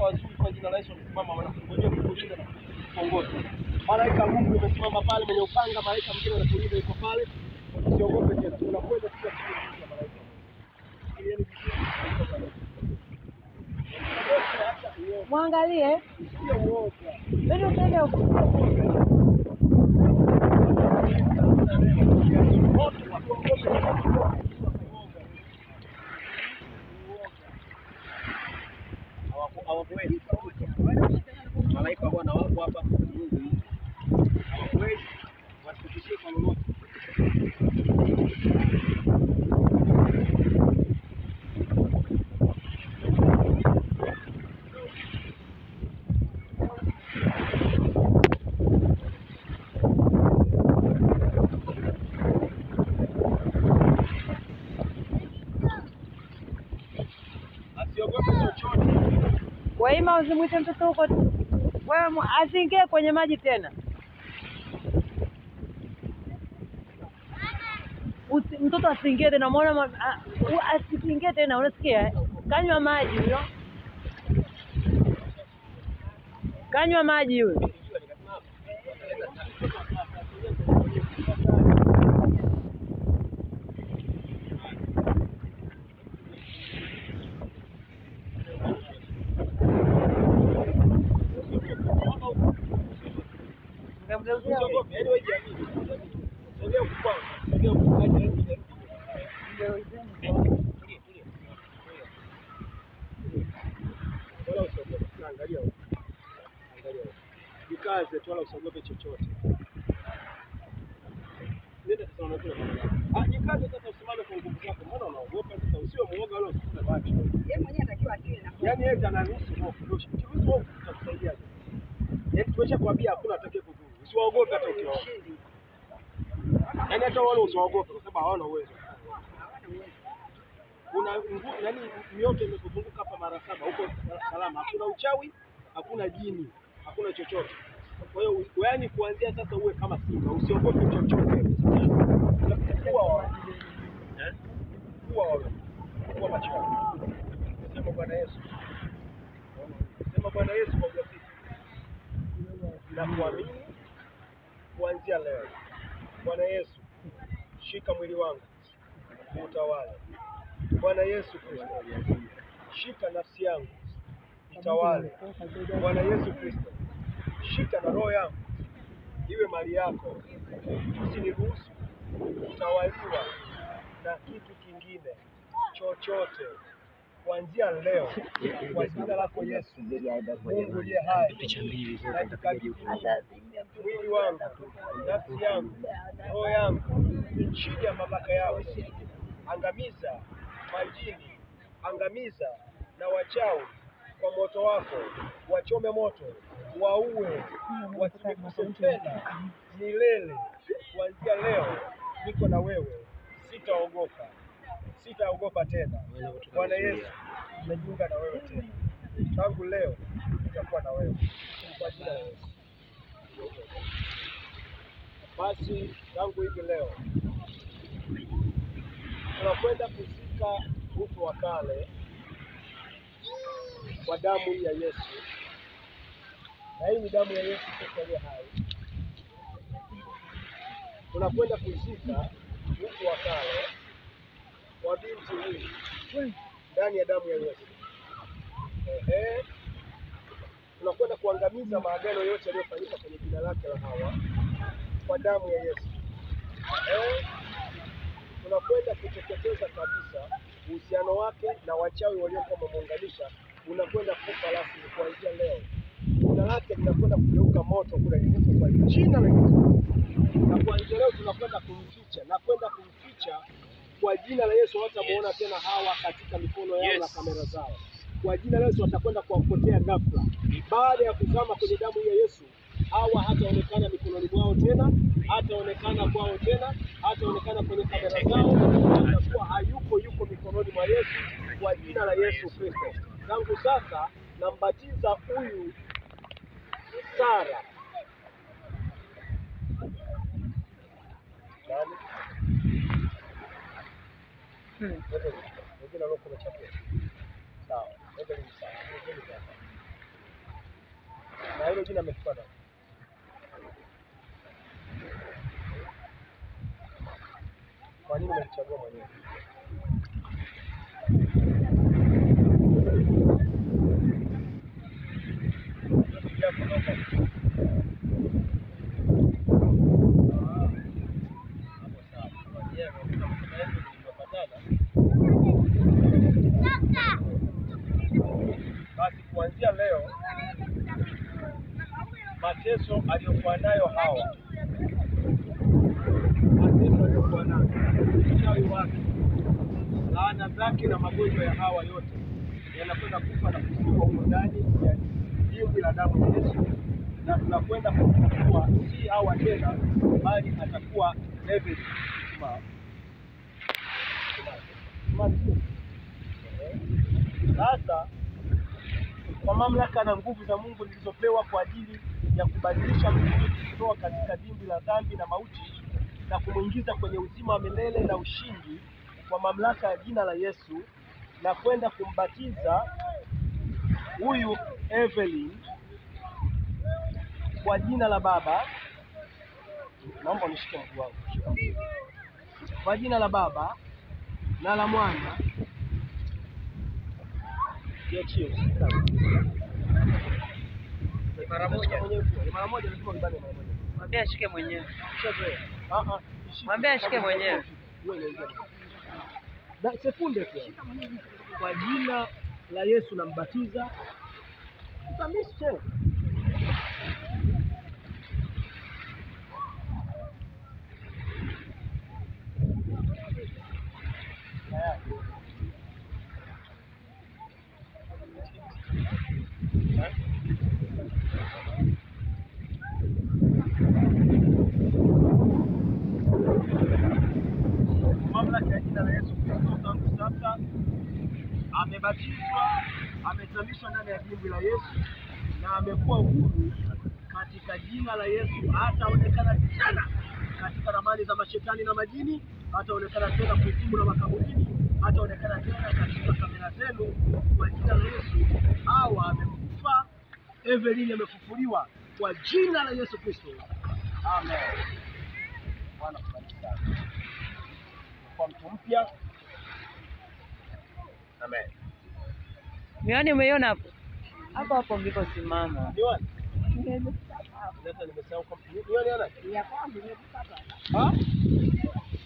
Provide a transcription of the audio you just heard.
wazuri kwa jina la Yesu wamesimama wanakungojea kukulinda na kukuongoza. Malaika wa Mungu amesimama pale mwenye upanga, malaika mwingine anakulinda yuko pale. Usiogope tena. Tunakwenda tukiwa chini ya malaika. Sikilieni vizuri. Mwangalie. Sio uoga. Ndio tende huko. Hawawezi. Malaika wa Bwana wako hapa. Mungu hawawezi wasitishie kwa lolote. Asiogope chochote. Waima usimwite mtoto huko. Wewe mu- asiingie kwenye maji tena. Usi, mtoto asiingie tena, umeona ma- a- u- asiingie tena, unasikia? eh? Kanywa maji huyo, kanywa maji huyo. Ngamgeuzia huyo. Usiogope, yaani wewe jiamini. Sogea huku kwangu. Sogea huku kwangu. Wala usiogope. Na Angalia huku. Angalia huku. Jikaze tu wala usiogope chochote. Nenda sasa unakula. Ah, jikaze sasa usimame kwa nguvu zako. Mbona unaogopa sasa? Usiwe muoga wala usikute macho. Yaani yeye anaruhusu hofu. Ndio kiruhusu hofu itakusaidiaje? Yaani tumesha kuambia hakuna atakaye kudhuru. Usiwaogope hata ukiwaona. Yaani hata wale usiwaogope kwa sababu hawana uwezo. Kuna nguvu, yaani mioto imekuzunguka hapa mara saba, huko salama. Hakuna uchawi, hakuna jini, hakuna chochote. Kwa hiyo yaani kuanzia sasa uwe kama simba, usiogope chochote. Kuwa wawe. Eh? Kuwa wawe. Kuwa macho yako. Sema Bwana Yesu. Sema Bwana Yesu kwa ujasiri. Na kuamini kuanzia leo. Bwana Yesu, shika mwili wangu utawale. Bwana Yesu Kristo, shika nafsi yangu itawale. Bwana Yesu Kristo, shika na roho yangu iwe mali yako, usiniruhusu kutawaliwa na kitu kingine chochote kuanzia leo, kwa jina lako Yesu, Mungu uliye hai, najikabidhi mwili wangu, nafsi yangu, roho yangu chini ya mamlaka yako. Angamiza majini, angamiza na wachawi kwa moto wako, wachome moto, waue, wasiniguse tena milele. Kuanzia leo niko na wewe, sitaogopa, sitaogopa tena. Bwana Yesu, nimejiunga na wewe tena, tangu leo nitakuwa na wewe kwa jina la Yesu. Basi tangu hivi leo tunakwenda kuzika utu wa kale kwa damu ya Yesu, na hii ni damu ya Yesu Kristo aliye hai. Tunakwenda kuzika utu wa kale wa binti huyu ndani ya damu ya Yesu. Ehe, tunakwenda kuangamiza maagano yote yaliyofanyika kwenye jina lake la Hawa kwa damu ya Yesu. Eh, tunakwenda kuteketeza kabisa uhusiano wake na wachawi waliokuwa wamemuunganisha, unakwenda kufa rasmi kuanzia leo. Jina lake linakwenda kugeuka moto kule lilipo kwa jina la Yesu, na kuanzia leo tunakwenda kumficha na kwenda kumficha kwa jina la Yesu. Hawatamuona tena Hawa katika mikono yao na kamera zao. Kwa jina la Yesu watakwenda kuwapotea ghafla. Baada ya kuzama kwenye damu ya Yesu, hawa hataonekana mikononi mwao tena, hataonekana kwao tena, hataonekana kwenye kamera zao, atakuwa hayuko yuko mikononi mwa Yesu kwa jina la Yesu Kristo. Tangu sasa nambatiza huyu Sara nani? Hmm. Wengine waliokuwa wamechapia. Sawa, wengine ni sawa. Wengine ni sawa. hilo jina amechukua nani? Kwa nini umelichagua mwenyewe? Ya kutoka. Ah, hapo sawa. Mwenyewe, unakuta kusema hivyo tulivyopatana. Basi kuanzia leo mateso aliyokuwa nayo Hawa, mateso aliyokuwa nayo, uchawi wake, laana zake na magonjwa ya Hawa yote yanakwenda kufa na kuzikwa humo ndani ya dimbwi la damu ya Yesu, na tunakwenda kumfufua si Hawa tena, bali atakuwa David. Simama. Simama. Simama. Sasa kwa mamlaka na nguvu za Mungu zilizopewa kwa ajili ya kubadilisha mtu kutoka katika dimbwi la dhambi na mauti na kumwingiza kwenye uzima wa milele na ushindi kwa mamlaka ya jina la Yesu na kwenda kumbatiza huyu Evelyn kwa jina la Baba. Naomba unishike mguu wangu. Shika mguu. Kwa jina la Baba na la Mwana Jiachie. Mara moja mwenyewe. Mara moja lazima ubane mara moja. Mwambie ashike mwenyewe. Ushazoea. Ah ah. ishike. Mwambie ashike mwenyewe. Wewe unaingia. Da sekunde tu. Kwa jina la Yesu nambatiza. Utamishe. Tayari. Eh? mamlaka ya jina la Yesu Kristo tangu sasa amebatizwa, amezamishwa ndani ya dimbwi la Yesu na amekuwa huru katika jina la Yesu. Hataonekana tena katika ramani za mashetani na majini, hataonekana tena kuzimu na makaburini, hataonekana tena katika kamera zenu kwa jina la Yesu. Hawa amekufa, Evelyn amefufuliwa kwa jina la Yesu Kristo. Amen. Bwana kubariki sana kwa mtu mpya. Amen. Miwani umeiona hapo? Hapo hapo mliposimama. Nione. Sasa nimesahau kwa nione ana. Ah?